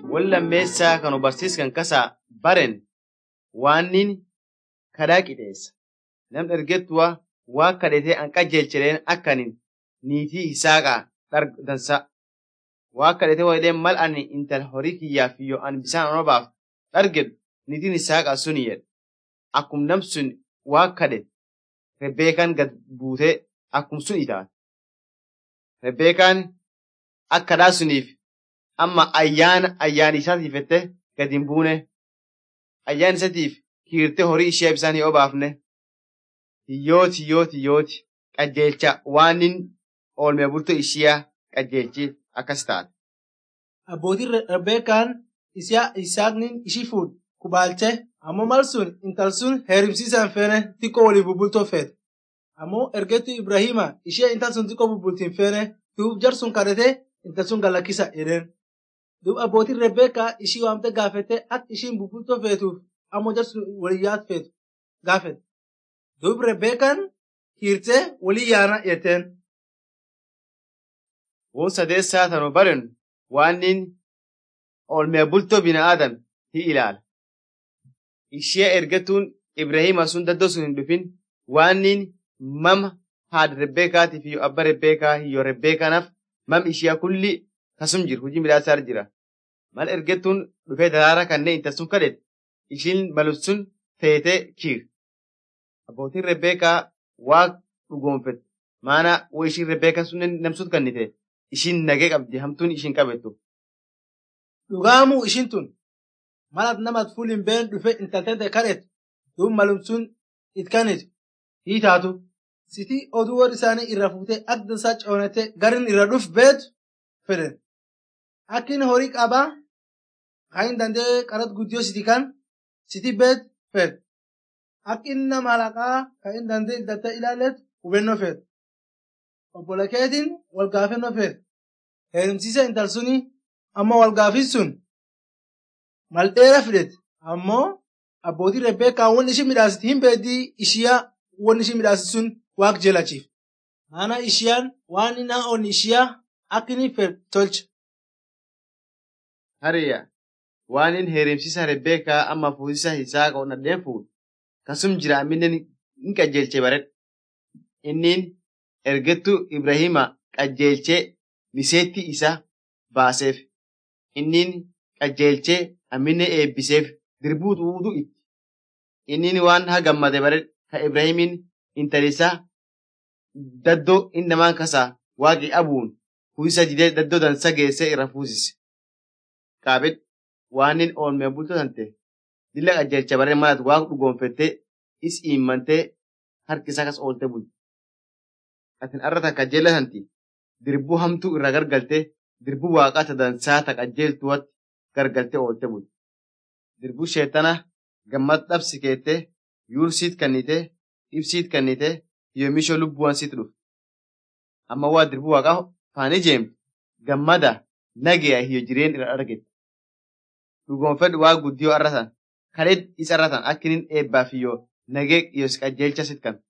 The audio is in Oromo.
wal lammeessaa kan barsiiskan kasaa baren waannin kadhaa qixeessa. Nam ergettuwa waa kadhatee an qajeelchireen akkanin niitii Yisaaqaa dansa. Waa kadhatee wayileen mal ani intal horii kiyyaaf yoo an bisaan onobaaf dhargedhu niitiin Yisaaqaa suni jedhe. Akkum nam sun waa kadhe Rebbeekaan gad buutee akkum sun itaate. Rebbeekaan akka kadhaa suniif amma ayyaana ayyaani isaatiif jettee gad hin buune. Ayyaan isaatiif kiirtee horii ishee bisaan hin obaafne. Hiyyooti hiyyooti hiyyooti qajeelcha waanin oolmee bultoo ishiyaa qajeelchi akkas taate. Abbootiin Rebbeekaan Isaaqnin ishii fuudhe kubaalchee ammoo mal sun intal sun heerumsiisaan feene xiqqoo waliin bubbultoo feete. Ammoo ergettuu Ibrahima ishee intal sun xiqqoo bubbultiin feene duub jar sun kadhatee intal sun galakkisa jedheen. Duub abbootiin Rebbeekaa ishii waamtee gaafette akka ishiin bubbultoo feetuuf ammoo jar sun walii yaat feetu gaafette. Duub Rebbeekaan hiirtee walii yaana jetteen. Woon sadeessaa tanu baren waannin oolmee bultoo bina'aadan hi ilaala. Ishee ergatuun Ibrahima sun daddoo sun hin dhufin waannin mama haadha Rebbeekaatiif yoo abba Rebbeekaa yoo Rebbeekanaaf mam ishee kulli kasum jiru hojii midhaasaa jira. Mal ergettuun dhufee daraara kanneen intal sun kadhete ishiin malum sun feetee kiir. Abbootiin Rebbeekaa waa dhugoonfette maana wo ishiin Rebbeekaa sun namsut kannite ishiin nagee qabdi hamtuun ishiin qabettu. Dhugaamuu ishiin tun malat namat fuul hin been dhufe intaltente kadhetu duub malum sun itkanit hiitaatu sitii oduu warri isaanii irra fuutee akka dansaa coonete garin irra dhuf beetu fedhen. Akkin horii qabaa kan dandee qarat guddiyoo siti kan siti beet fed. Akkin nama halaqaa kan dandee intalta ilaalet hubennoo fed. Obbola keetiin wal gaafennoo fed. Heerumsiisa intal suni amma wal gaafin sun mal dheera fidete ammoo abbootii Rebbeekaa wanni ishii midhaasiti hin beeddii ishiyaa wanni ishii midhaasiti sun waaq jelachiif. Maana ishiyaan waan inni onni ishiyaa akka inni fed tolcha. Hariya waanin heerumsiisa Rebbeekaa amma fuusisa Yisaaqa onnadheen fuudhu kasum jira amminen hin qajeelche baredha. Innin ergettuu Ibrahima qajeelchee miseetti isa baaseef. Innin qajeelchee ammine eebbiseef dirbuu xuuxuu itti. Innin waan haa gammade baredha ka Ibrahimin intalisaa daddoo inni namaan kasaa waaqi abuun fuusisa didee daddoo dansa geessee irra fuusise. Qaabed waanin oolmee bultoo tante dilla qajeelcha baree malat waan dhugoonfattee is immantee harki isaa kas oolte bulti. Atin arra takka jeella tanti dirbuu hamtuu irraa gargaltee dirbuu waaqaa ta dansaa ta qajeeltuwatti gargaltee oolte bulti. Dirbuu sheetana gammad dhabsi keettee yuur siit kannitee ibsiit kannitee yoomishoo lubbuwan siit dhufu. Amma waa dirbuu waaqaa faanii jeemtu gammada nagaya hiyo jireen irra argite. Dhugoonfedhu waa guddiyoo arratan kadheed isa arratan akkinin eebbaaf hiyyoo nagee iyo qajeelcha sit kan.